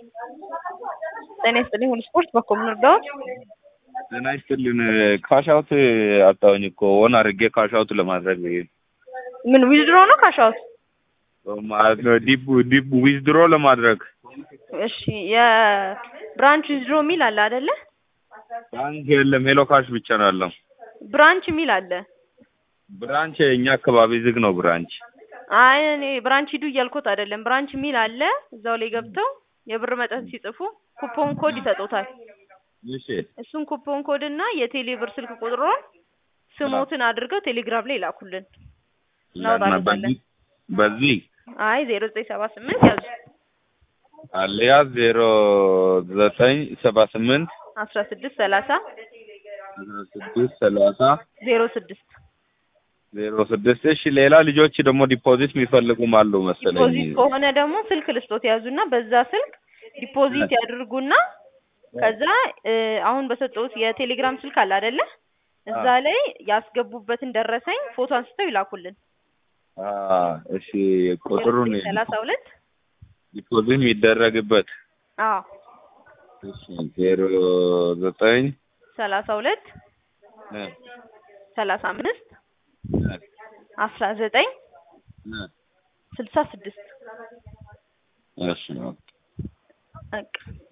ጤና ይስጥልኝ ሁሉ ስፖርት በኩል እንርዳዎት? ጤና ይስጥልን ካሻውት አጣሁኝ እኮ ኦን አድርጌ ካሻውት ለማድረግ ምን ዊዝድሮ ነው ካሻውት? ማለት ነው ዲፕ ዲፕ ዊዝድሮ ለማድረግ እሺ የብራንች ዊዝድሮ የሚል አለ አይደለ? ባንክ የለም ሄሎ ካሽ ብቻ ነው ያለው። ብራንች የሚል አለ። ብራንች እኛ አካባቢ ዝግ ነው ብራንች። አይ እኔ ብራንች ሂዱ እያልኩት አይደለም። ብራንች የሚል አለ። እዛው ላይ ገብተው የብር መጠን ሲጽፉ ኩፖን ኮድ ይሰጡታል። እሺ እሱን ኩፖን ኮድ እና የቴሌ ብር ስልክ ቁጥሩን ስሞትን አድርገው ቴሌግራም ላይ ይላኩልን። እናወጣለን። በዚህ አይ ዜሮ ዘጠኝ ሰባ ስምንት ያዙ አለያ ዜሮ ዘጠኝ ሰባ ስምንት አስራ ስድስት ሰላሳ አስራ ስድስት ሰላሳ ዜሮ ስድስት ዜሮ ስድስት እሺ ሌላ ልጆች ደግሞ ዲፖዚት የሚፈልጉም አሉ መሰለኝ ዲፖዚት ከሆነ ደግሞ ስልክ ልስጦት ያዙና በዛ ስልክ ዲፖዚት ያድርጉና ከዛ እ አሁን በሰጠሁት የቴሌግራም ስልክ አለ አይደለ? እዛ ላይ ያስገቡበትን ደረሰኝ ፎቶ አንስተው ይላኩልን። አ እሺ ቁጥሩን ሰላሳ ሁለት ዲፖዚት የሚደረግበት አዎ እሺ ዜሮ ዘጠኝ ሰላሳ ሁለት እ ሰላሳ አምስት እ አስራ ዘጠኝ እ ስልሳ ስድስት እሺ በቃ